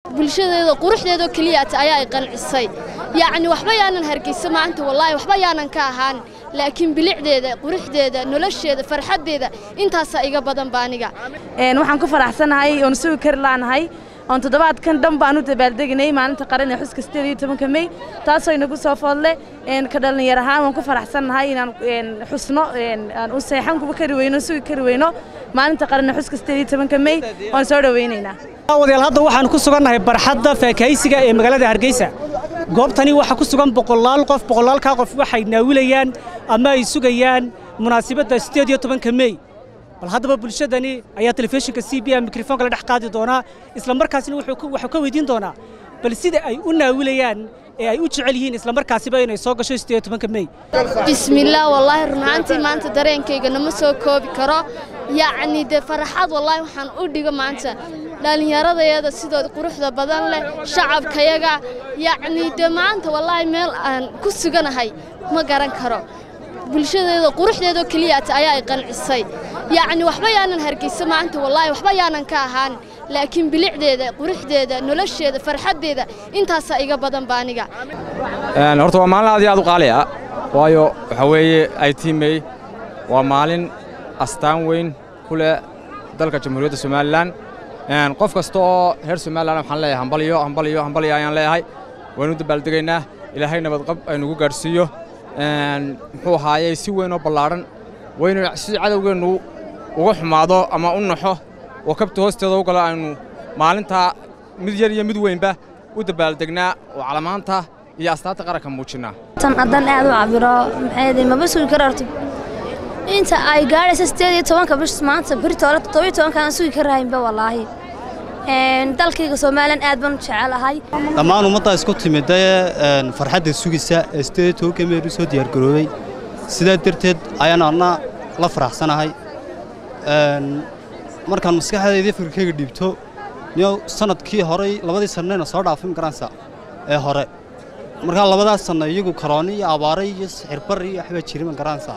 bulshadeeda quruxdeedoo keliyaata ayaa ay qancisay yacni waxba yaanan hargeysa maanta wallaahi waxba yaanan ka ahaan laakiin bilicdeeda quruxdeeda nolosheeda farxaddeeda intaasaa iga badan ba aniga waxaan ku faraxsanahay oon sugi kari laanahay oon toddobaadkan dhan baan u dabaaldeginay maalinta qaran ee xuska sideed iyo tobanka mey taasoo inagu soo foodle ka dhallinyar ahaan waan ku faraxsannahay inaan xusno aan u seexan kuba kari weyno sugi kari weyno maalinta qaran ee xuska sideed iyo tobanka mey waan soo dhowaynaynaa wadayaal hadda waxaan ku sugannahay barxadda faakahaysiga ee magaalada hargeysa goobtani waxaa ku sugan boqolaal qof boqolaalkaa qof waxay naawilayaan ama ay sugayaan munaasabadda sideed iyo tobanka mey bal haddaba bulshadani ayaa telefishinka c b a mikrofoonka la dhex qaadi doonaa isla markaasina wuxuu ka weydiin doonaa bal sida ay u naawilayaan ee ay u jecel yihiin isla markaasiba inay soo gasho sideed iyo tobanka mey bismillaah wallaahi runaantii maanta dareenkayga nama soo koobi karo yacni dee farxad wallaahi waxaan u dhigo maanta dhallinyaradayada sidoo quruxda badan leh shacabkayaga yacni dee maanta wallaahi meel aan ku suganahay ma garan karo bulshadeeda quruxdeedoo keliyaata ayaa ay qancisay yacni waxba yaanan hargeysa maanta wallaahi waxba yaanan ka ahaan laakiin bilicdeeda quruxdeeda nolosheeda farxaddeeda intaasaa iga badan ba aniga horta waa maalin aad iyo aad u qaali ah waayo waxaa weeye ay tiimey waa maalin astaan weyn ku leh dalka jamhuuriyadda somalilan qof kasta oo reer somalilan waxaan leeyahay hambaliyo hambaliyo hambaliyo ayaan leeyahay waynu dabaaldegaynaa ilaahay nabadqab aynugu gaadhsiiyo muxuu ahaayey si weyn oo ballaadhan waynu si cadowgeennu uga xumaado ama u naxo oo kabta hoosteeda u galo aynu maalintaa mid yar iyo mid weynba u dabaaldegnaa oo calamaanta iyo astaanta qaranka muujinnaa tan haddaan aad u cabiro maxay maba sugi karo horta inta ay gaadhaysa sideed iyo tobanka bish maanta birta hore toddobiyo tobanka aan sugi karahaynba wallaahi dalkayga somalilan aad baan u jecelahay dhammaan ummaddaa isku timidee farxadda sugisa ee sideed tobanka meel u soo diyaargaroobay sidaa darteed ayaan adna la faraxsanahay markaan maskaxdaydii fikirkayga dhiibto niyow sannadkii horey labadii sannayna soo dhaafay magaransa ee hore markaa labadaas sanna iyagu karooni iyo abaare iyo sixirbar iyo waxbaa jiri magaransa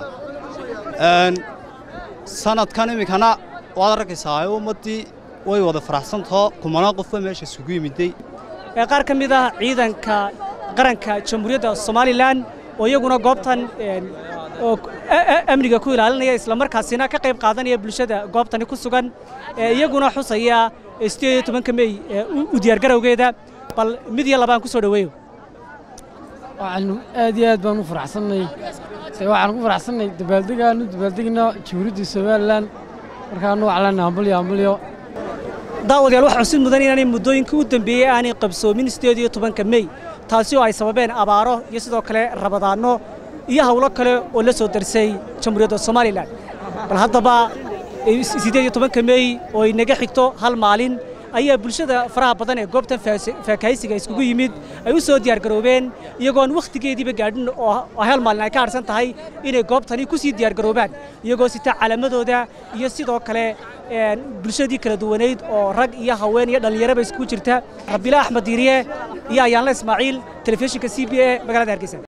sannadkan iminkana waad arkaysaa ummaddii way wada faraxsantahoo kumanaa qofba meesha isugu yimiday qaar ka mid ah ciidanka qaranka jamhuuriyadda somalilan oo iyaguna goobtan amniga ku ilaalinaya isla markaasina ka qayb qaadanaya bulshada goobtani ku sugan iyaguna xusaya sideed iyo tobanka mey u diyaargarowgeeda bal mid iyo labaan ku soo dhoweeyo waxaanu aad iyo aad baan u faraxsannay waxaan ku faraxsannay dabaaldegaanu dabaaldegna jamhuuriyadda somalilan markaanu waclana hambalyo hambalyo daawadayaal waxaa xusid mudan inaanay muddooyinkii u dambeeyey aanay qabsoomin sideed iyo tobanka mey taasi oo ay sababeen abaaro iyo sidoo kale rabadaanno iyo hawlo kale oo la soo darsay jamhuuriyadda somalilan bal haddaba siddeed iyo tobanka mey oo inaga xigto hal maalin ayaa bulshada faraha badan ee goobtan faakahaysiga iskugu yimid ay u soo diyaargaroobeen iyagoon wakhtigeediiba gaadhin oo hal maalin ay ka harsan tahay inay goobtani ku sii diyaargaroobaan iyagoo sita calamadooda iyo sidoo kale bulshadii kala duwanayd oo rag iyo haween iyo dhallinyaraba iskugu jirta rabiila axmed diiriye iyo ayaanle ismaaciil telefishinka c b a magaalada hargeysa